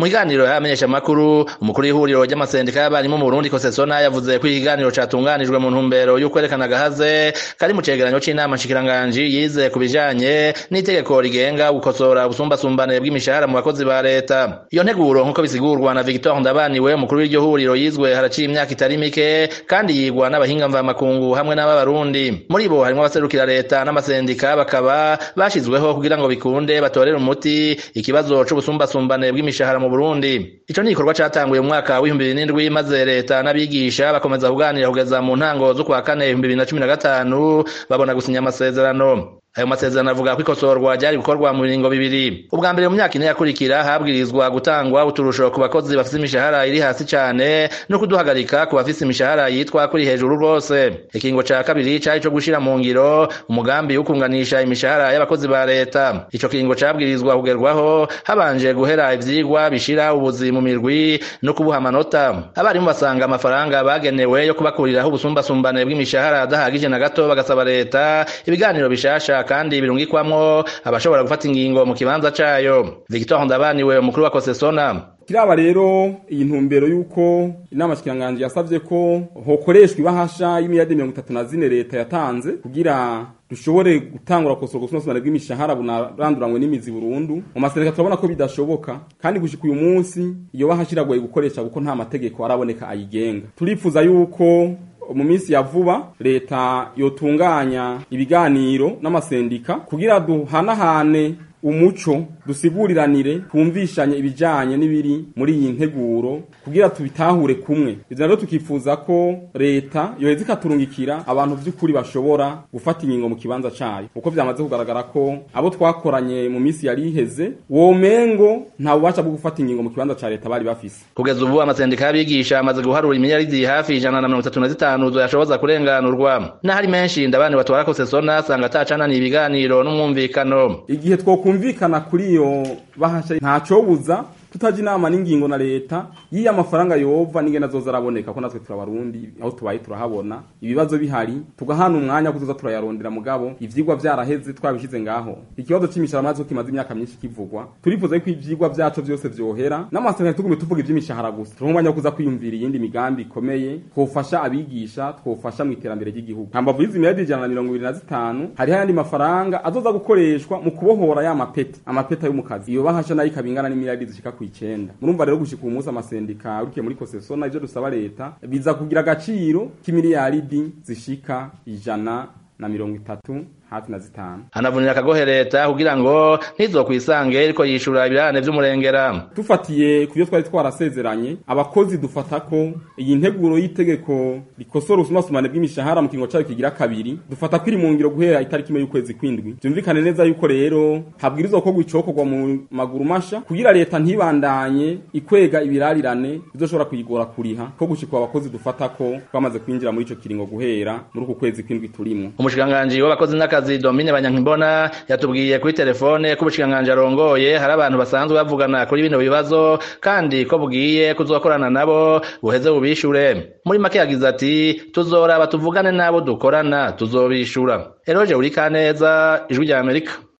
mu kiganiro y'abamenyesha makuru umukuru w'ihuriro ry'amasendika y'abarimu mu Burundi Kosesona yavuze ko ikiganiro catunganijwe mu ntumbero yo kwerekana agahaze kari mu cegeranyo c'inama nshikiranganji yize ku bijanye n'itegeko rigenga gukosora ubusumbasumbane bw'imishahara mu bakozi ba leta iyo nteguro nk'uko bisigurwa na Victor Ndabaniwe umukuru w'iryo huriro yizwe haraciye imyaka itari mike kandi yigwa n'abahinga mvamakungu hamwe n'ab'abarundi muri bo harimwo abaserukira leta n'amasendika bakaba bashizweho kugira ngo bikunde batorere umuti ikibazo c'ubusumbasumbane bw'imishahara mu Burundi ico ni igikorwa catanguye mu mwaka w'ibihumbi bibiri n'indwi maze leta n'abigisha bakomeza kuganira kugeza mu ntango z'ukwa kane ibihumbi bibiri na cumi na gatanu babona gusinya amasezerano ayo masezerano avuga ko ikosorwa ryari gukorwa mu biringo bibiri ubwa mbere mu myaka ine yakurikira habwirizwa gutangwa uturusho ku bakozi bafise imishahara iri hasi cane no kuduhagarika ku bafise imishahara yitwa kuri hejuru rwose ikingo ca kabiri cari co gushira mu ngiro umugambi wo kunganisha imishahara y'abakozi ba leta ico kingo cabwirizwa kugerwaho habanje guhera ivyigwa bishira ubuzi mu mirwi no kubuha amanota abarimu basanga amafaranga bagenewe yo kubakuriraho ubusumbasumbane bw'imishahara adahagije na gato bagasaba leta ibiganiro bishasha kandi birungikwamwo abashobora gufata ingingo mu kibanza cayo Victor Ndabaniwe umukuru wa Kosesona kiraba rero iyi ntumbero y'uko inama shikiranganje yasavye ko hokoreshwa ibahasha y'imiyadi mirongo itatu na zine leta yatanze kugira dushobore gutangura kosora ubusumbasumbane bw'imishahara bunaranduranywe n'imizi burundu mu masendeka turabona ko bidashoboka kandi gushika uyu munsi iyo bahasha iragoye gukoresha kuko nta mategeko araboneka ayigenga turifuza yuko mu minsi ya vuba leta yotunganya ibiganiro n'amasendika kugira duhanahane umuco dusiguriranire twumvishanye ibijanye n'ibiri muri iyi nteguro kugira tubitahure kumwe ivyo rero tukifuza ko leta yoheza ikaturungikira abantu vy'ukuri bashobora gufata ingingo mu kibanza cayo kuko vyamaze kugaragara ko abo twakoranye mu minsi yari iheze womengo nta bubasha bwo gufata ingingo mu kibanza ca leta bari bafise kugeza ubu amasendika y'abigisha amaze guharura imiliyaridi hafi ijana na mirongo itatu na zitanu zoyashoboza kurenganurwa n'ahari menshi ndabani batwara kosesona asanga atacananiye ibiganiro n'umwumvikano igihe twokumvikana kuri iyo bahasha ntacobuza tutaje inama n'ingingo na leta yiya amafaranga yova n'ingene azoza araboneka ko natwe turabarundi aho tubaye turahabona ibibazo bihari tugahana umwanya wo kuzoza turayarondera mugabo ivyigwa vyaraheze twabishize ngaho ikibazo c'imishahara maze kimaze imyaka myinshi kivugwa turifuza yuko ivyigwa vyacu vyose vyohera n'amasezerano tugume tuvuga ivy'imishahara gusa turonke umwanya wo kuza kwiyumvira iyindi migambi ikomeye twofasha abigisha twofasha mu iterambere ry'igihugu hambavu y'izi miliyardi ijana na mirongo ibiri na zitanu hariho ayandi mafaranga azoza gukoreshwa mu kubohora ya mapeti amapeta yo mu kazi iyo bahasha nayo ikaba ingana n'imiliyardi zishika kw'icenda murumva rero gushika uyu munsi amasendika urukiye muri kosesona ivyo dusaba leta biza kugira agaciro k'imiliyaridi zishika ijana na mirongo itatu hafi na zitanu anavunira akagohe leta kugira ngo ntizokwisange iriko yishura ibirarane vy'umurengera dufatiye ku byo twari twarasezeranye abakozi dufata ko iyi nteguro y'itegeko rikosora ubusumbasumbane bw'imishahara mu kingo cayo kigira kabiri dufata ko iri mu ngiro guhera itariki imwe y'ukwezi kwindwi vyumvikane neza yuko rero habwirizwa gukorwa icokorwa mu maguru masha kugira leta ntibandanye ikwega ibirarirane bizoshobora kuyigora kuriha ko gushika abakozi dufata ko twamaze kwinjira muri ico kiringo guhera muri uku kwezi kwindwi turimwo umushikiranganji w'abakozi n'akazi Domine Banyankimbona yatubwiye kuri telefone ko ubushikiranganji arongoye hari abantu basanzwe bavugana kuri bino bibazo kandi ko bugiye kuzokorana nabo buheze bubishure muri make yagize ati tuzoraba tuvugane n'abo dukorana tuzobishura Eroje Urikaneza ijwi rya Amerika